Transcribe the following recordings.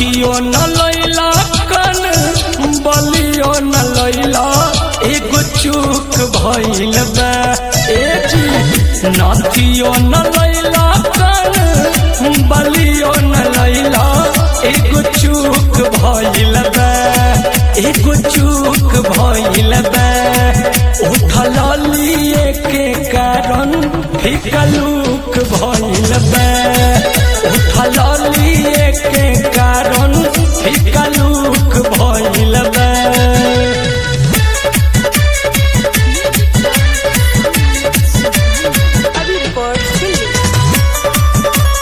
नथियो न लैला कन बलियो न लैला एगो चूक भइल बा ए जी नथियो न लैला कन बलियो न लैला एगो चूक भइल बा एगो चूक भइल बा उठल लिए के कारण फिकलूक भइल बा उठल लिए के कारण फिकलूक भइल बा अभी रिकॉर्ड दिल्ली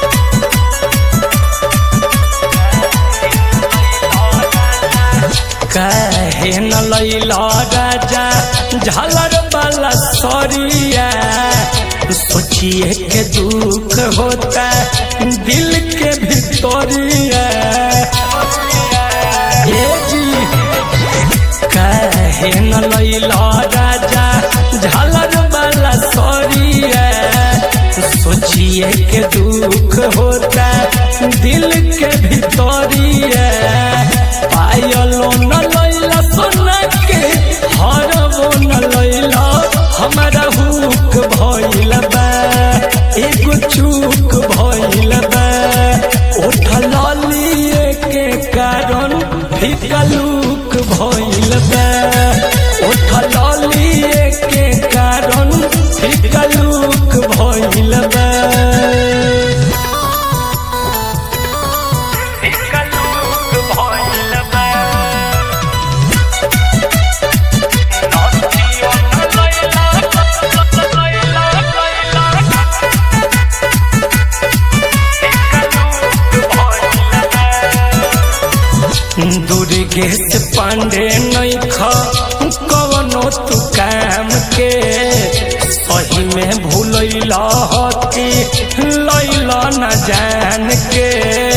कहे न लैला राजा झालर वाला सरिया सोचिए के दुख होता दिल के भितरिया ए जी कहे न लैला राजा झालर वाला सरिया सोचिए के दुख होता दिल के भितरिया पायलो न लैला सोना के हरबो न लैला हमारा हुक भइल बा एगो चूक भइल बा उठल लिए के कारण फिकलूक भइल बा उठल लिए के कारण फिकलूक भइल बा फिकलूक भइल बा नथियो न लैला दुर्गेश पांडे नैख कवनो तू काम के सही में भूलैला हती लैला न जान के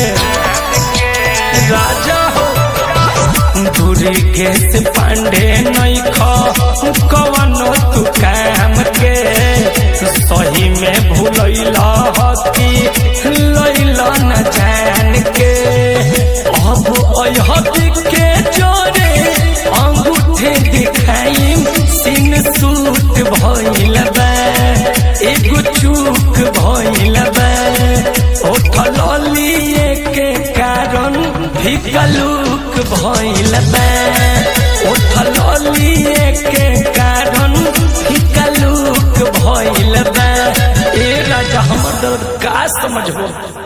राजा हो दुर्गेश पांडे नैख कवनो तू काम के सही में भूलैला हती लैला न जान के अब अहदी के जोरे अंगूठे दिखाई सिन सूट भइल बा एगो चूक भइल बा उठल लिए के कारण फिकलूक भइल बा उठल लिए के कारण फिकलूक भइल बा ए राजा हमर दर्द का समझबो